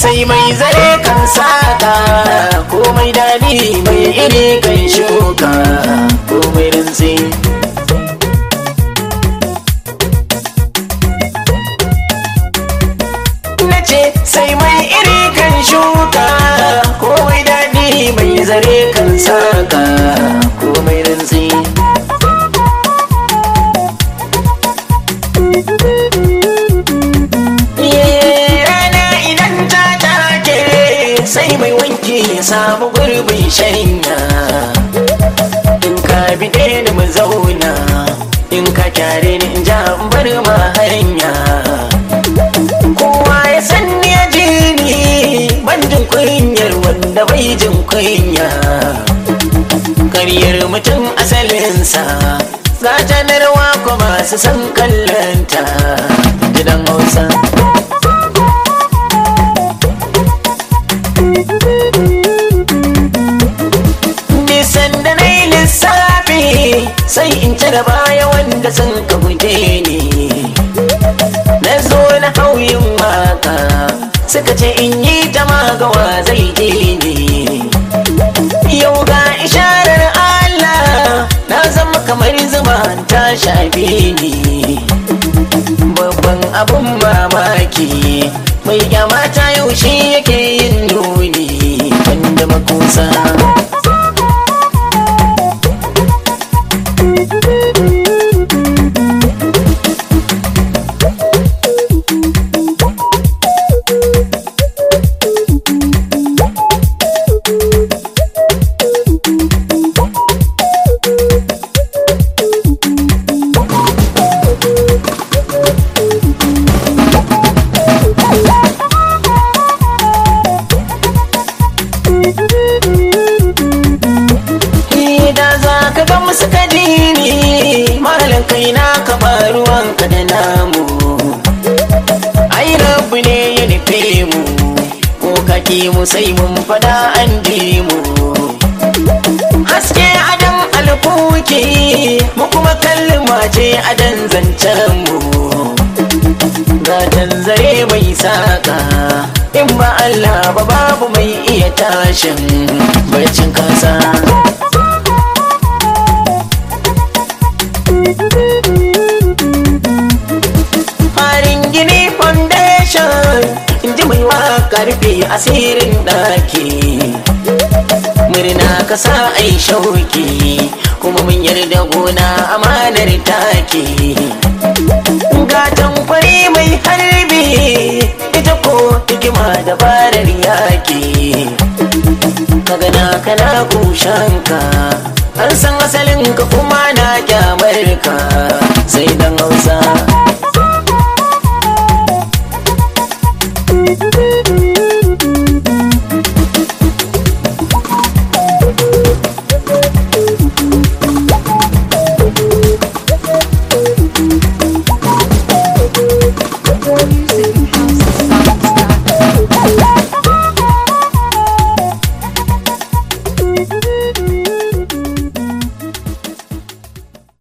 sai mai zare kan saka komai dadi mai iri kan shuka komai rintsi na ce sai mai iri kan shuka komai dadi mai zare kan saka komai rintsi rana idan ta take sai mai wanki ya samu gurbin shanya in ka bide ni mu zauna in ka kyare ni in ja in bar ma hanya kowa ya san ni ya ji ni ban jin kunyar wanda bai jin kunya karyar mutum asalinsa gatanarwa ko masu san kallanta gidan hausa nisan da na yi lissafi sai in ci da baya wanda sun ka guje ni na zo na hauyin waka suka ce in yi ta magawa zai je ni yau ga isharar Allah na zama kamar zuma ta shafe ni babban abun mamaki mai kyamata yau shi yake yin nuni wanda makusa da za ka ga musu kadini malam kai na kama ruwanka da namu ai rabu ne ya nufe mu ko kake mu sai mun fada an ji mu haske adan alfuki mu kuma kallima ce adan zancen mu gatan zare mai saka in ba Allah ba babu mai iya tashin barcin kasa farin gini foundation inji mai waka rufe asirin ɗaki murna ka sa ai shauki kuma mun yarda gona amanar take gatan kwari mai harbi ita ko hikima dabarar yaki kaga na kana kushanka an san asalin ka kuma na kyamar ka sai dan hausa